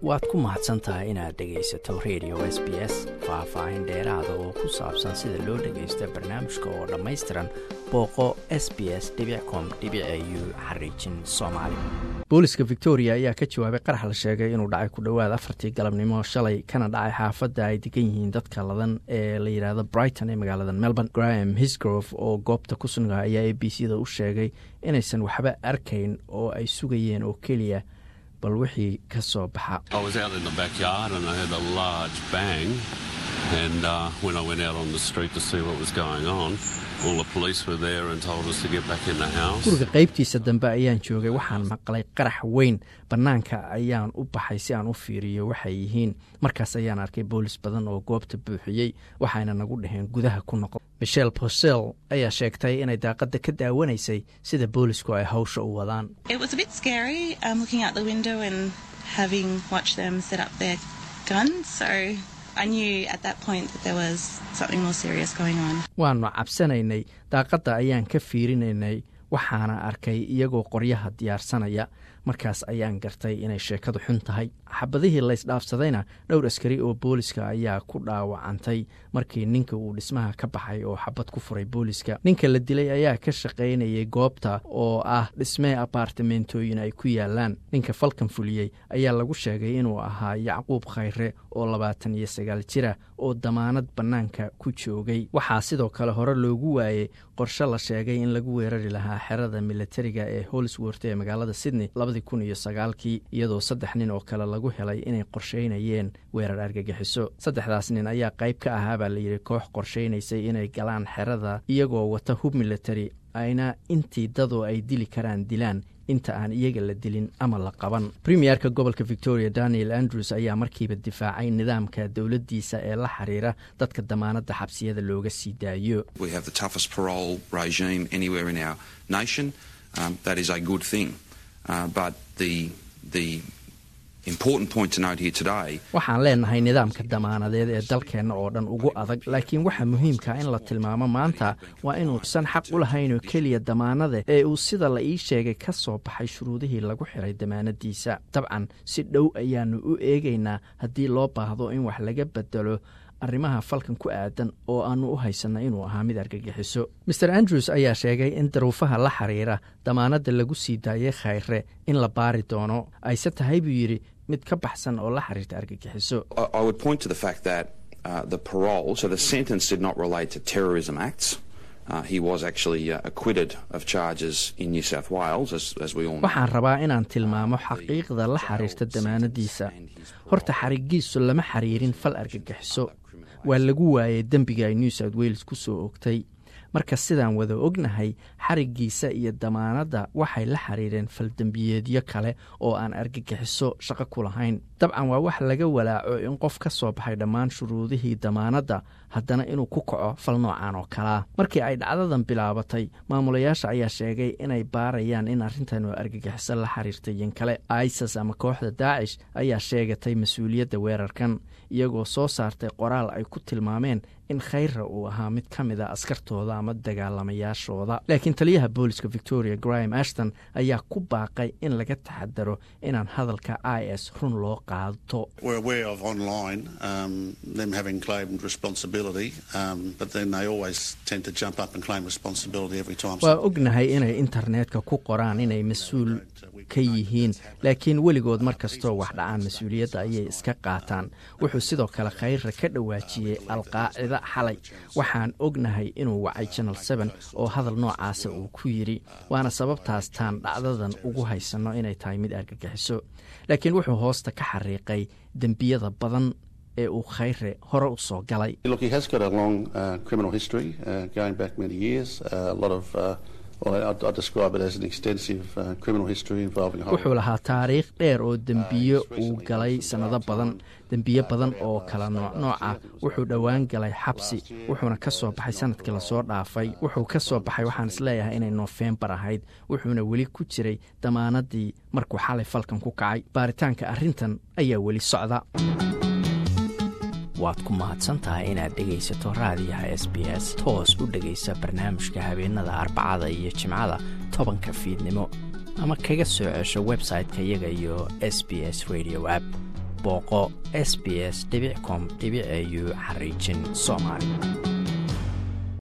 waad ku mahadsan tahay inaad dhegaysato radio s b s faah-faahin dheeraada oo ku saabsan sida loo dhagaysto barnaamijka oo dhammaystiran booqo s b s com u xariijin soomaali booliska victoria ayaa ka jawaabay qarax la sheegay inuu dhacay ku dhowaad afartii galabnimo shalay kana dhacay xaafadda ay degan yihiin dadka ladan ee la yidhaahdo brighton ee magaalada melbourne graham hisgrove oo goobta ku sugnaa ayaa a b c da u sheegay inaysan waxba arkayn oo ay sugayeen oo keliya bal wixii ka soo baxa guriga qaybtiisa dambe ayaan joogay waxaan maqlay qarax weyn bannaanka ayaan u baxay si aan u fiiriyo waxay yihiin markaas ayaan arkay boolis badan oo goobta buuxiyey waxayna nagu dhaheen gudaha ku noqon michel posel ayaa sheegtay inay daaqadda ka daawanaysay sida boolisku ay hawsha u wadaan waanu cabsanaynay daaqadda ayaan ka fiirinaynay waxaana arkay iyagoo qoryaha diyaarsanaya markaas ayaan gartay inay sheekadu xun tahay xabadihii laysdhaafsadayna dhowr askari oo booliska ayaa ku dhaawacantay markii ninka uu dhismaha ka baxay oo xabad ku furay booliska ninka la dilay ayaa ka shaqaynayay goobta oo ah dhismee abaartamentooyin ay ku yaalaan ninka falkan fuliyey ayaa lagu sheegay inuu ahaa yacquub khayre oo labaatan iyo sagaal jira oo damaanad bannaanka ku joogay waxaa sidoo kale hore loogu waayey qorshe la sheegay in lagu weerari lahaa xerada militariga ee holsworth ee magaalada sydney labadii kun iyo sagaalkii iyadoo saddex nin oo kale lagu helay inay qorsheynayeen weerar argagixiso saddexdaas nin ayaa qayb ka ahaa baa layidhi koox qorsheynaysay inay galaan xerada iyagoo wata hub military ayna intii dadoo ay dili karaan dilaan inta aan iyaga la dilin ama la qaban premierka gobolka victoria daniel andrews ayaa markiiba difaacay nidaamka dowladdiisa ee la xiriira dadka damaanadda xabsiyada looga sii daayo waxaan leenahay nidaamka damaanadeed ee dalkeenna oo dhan ugu adag laakiin waxaa muhiimka in la tilmaamo maanta waa inuusan xaq u lahaynoo keliya damaanade ee uu sida la ii sheegay ka soo baxay shuruudihii lagu xiray damaanadiisa dabcan si dhow ayaannu u eegaynaa haddii loo baahdo in wax laga bedelo arrimaha falkan ku aadan oo aannu u haysanna inuu ahaa mid argagixiso maer andrews ayaa sheegay in daruufaha la xiriira damaanadda lagu sii daayay khayre in la baari doono ayse tahay buu yidhi mid ka baxsan oo la xiriirta argagixiso waxaan rabaa inaan tilmaamo xaqiiqda la xiriirta damaanadiisa horta xarigiisu lama xiriirin fal argagixiso waa lagu waayay dembiga ay new south wales ku soo ogtay marka sidaan wada ognahay xarigiisa iyo damaanadda waxay la xiriireen faldembiyeedyo kale oo aan argagixiso shaqo ku lahayn dabcan waa wax laga walaaco in qof ka soo baxay dhammaan shuruudihii damaanadda haddana inuu ku kaco fal noocan oo kalea markii ay dhacdadan bilaabatay maamulayaasha ayaa sheegay inay baarayaan in arrintan oo argagixiso la xiriirtay yin kale isas ama kooxda daacish ayaa sheegatay mas-uuliyadda weerarkan iyagoo soo saartay qoraal ay ku tilmaameen in khayra uu ahaa mid ka mid a askartooda ama dagaalamayaashooda laakiin taliyaha booliska victoria graham ashton ayaa ku baaqay in laga taxadaro inaan hadalka i s run loo qaato waa ognahay inay internetka ku qoraan inay mas-uul ka yihiin laakiin weligood mar kastoo wax dhacaan mas-uuliyadda ayay iska qaataan wuxuu sidoo kale khayra ka dhawaajiyey alqaacida xalay waxaan ognahay inuu wacay janal seen oo hadal noocaasa uu ku yidhi waana sababtaas taan dhacdadan ugu haysanno inay tahay mid argagixiso laakiin wuxuu hoosta ka xariiqay dembiyada badan ee uu khayre hore u soo galay wuxuu lahaa taariikh dheer oo dembiyo uu galay sannado badan dembiyo badan oo kala noocnooca wuxuu dhowaan galay xabsi wuxuuna ka soo baxay sanadkii lasoo dhaafay wuxuu ka soo baxay waxaan isleeyahay inay noofembar ahayd wuxuuna weli ku jiray damaanadii markuu xalay falkan ku kacay baaritaanka arrintan ayaa weli socda waad ku mahadsantahay inaad dhegaysato raadiyaha s b s toos u dhegaysa barnaamijka habeenada arbacada iyo jimcada tobanka fiidnimo ama kaga soo cesho website-ka iyaga iyo s b s radio app booqo s b s com au xariijin soomaali